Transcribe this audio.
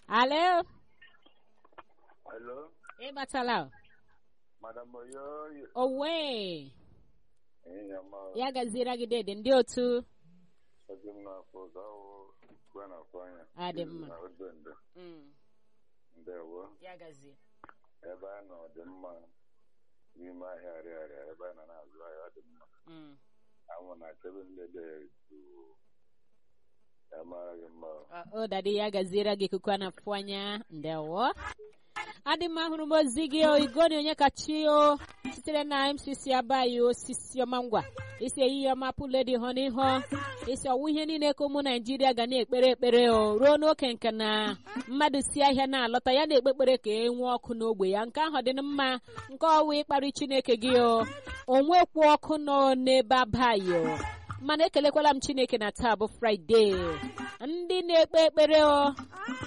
Alo, Hello, ịbatala Madam Oyoyo. owe Ee, ama ya gaziere gị dede ndị otu ọdị m n'afọ gawo gwa n'afọ anya. Adị mma. Na odende. Ndewo. ya gazie Ebe a nọ dị mma n'ime ahịa arịarịa ebe a nọ na-azụ ahịa ọ dị mma. Anwụ na-achebe nlele jụụ. Ya mara gị mma. o dadi ya gaziere gị ikuku a na-afụ anya ndewo adị m ahụrụ m ozi gị o igoni onye kachi o sitere na mcc abaghị osisi ọma ngwa isi ehihie ọma pụledi hụ n'ihu isi ọwụ ihe niile ka ụmụ naijiria ga na-ekpere ekpere o ruo n'oke nke na mmadụ si ahịa na-alọta ya na-ekpe ekpere ka e nwee ọkụ n'ogbe ya nke ahụ dị mma nke ọwụ ịkparị chineke gị o onwekwu ọkụ nọ n'ebe abaghị o mana ekelekwala m chineke na taa bụ fraịde ndị na-ekpe ekpere o